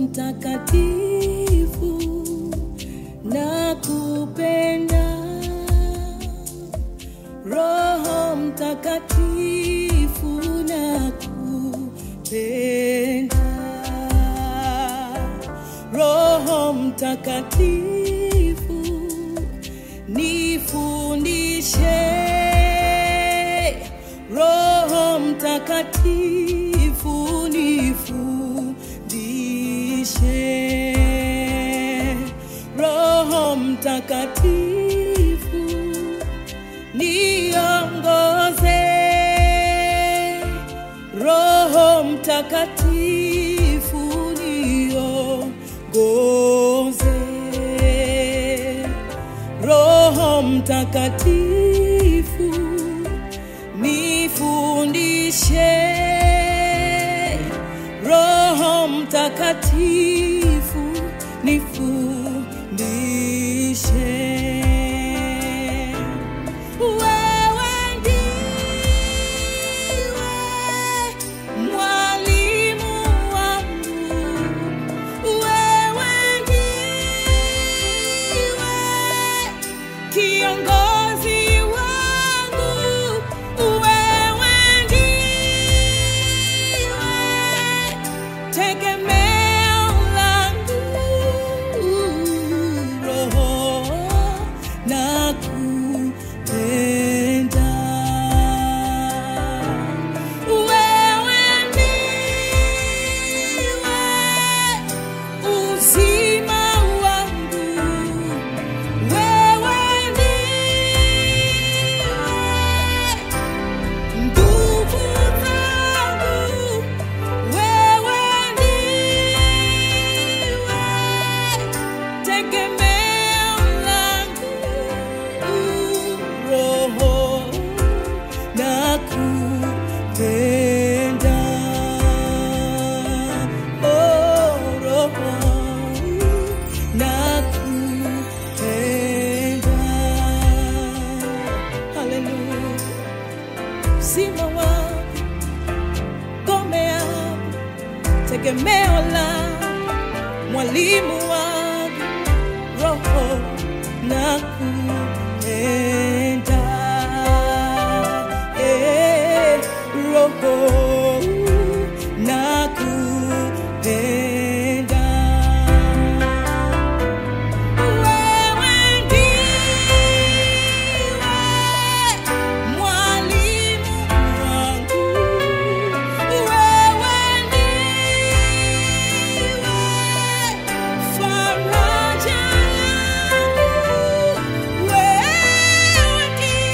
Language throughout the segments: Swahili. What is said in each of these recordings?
Mtakatifu nakupenda, Roho Mtakatifu nakupenda, Roho Mtakatifu nifundishe, Roho Mtakatifu nifundishe, Roho Mtakatifu niongoze, Roho Mtakatifu niongoze, Roho Mtakatifu nifundishe, Roho Mtakatifu nifundishe. Wewe ndiwe mwalimu wangu, wewe ndiwe kiongozi wangu, wewe ndiwe tegemeo langu, Roho nakupenda. Wewe ndiwe uzima wangu, wewe ndiwe nguvu zangu, wewe ndiwe tegemeo langu, Roho nakupenda, oh Roho nakupenda, haleluya uzima wangu, ngome yangu, tegemeo langu, mwalimu wangu, Roho nakupenda, eh, Roho nakupenda. Wewe ndiwe mwalimu wangu, wewe ndiwe faraja yangu, wewe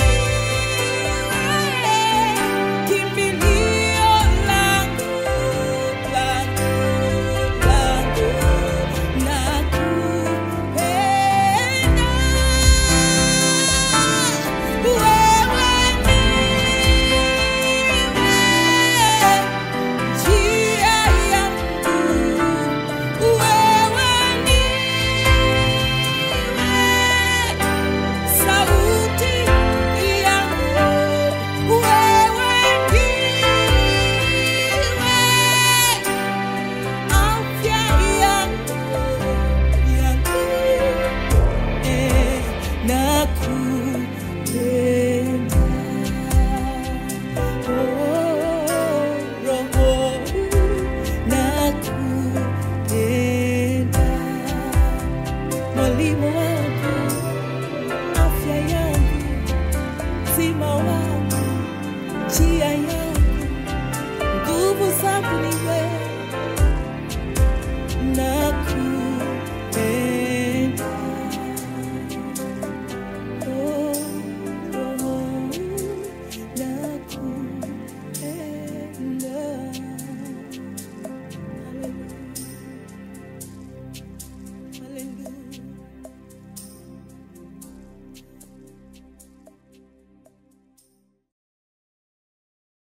ndiwe kimbilio langu, langu, langu, nakupenda. Wewe ndiwe njia yangu, wewe ndiwe sauti yangu, wewe ndiwe afya yangu, yangu, eh, nakupenda. Oh, Roho, nakupenda. Mwalimu wangu, afya yangu, uzima wangu, njia yangu, nguvu zangu ni wewe, nakupenda. Oh, Roho, nakupenda.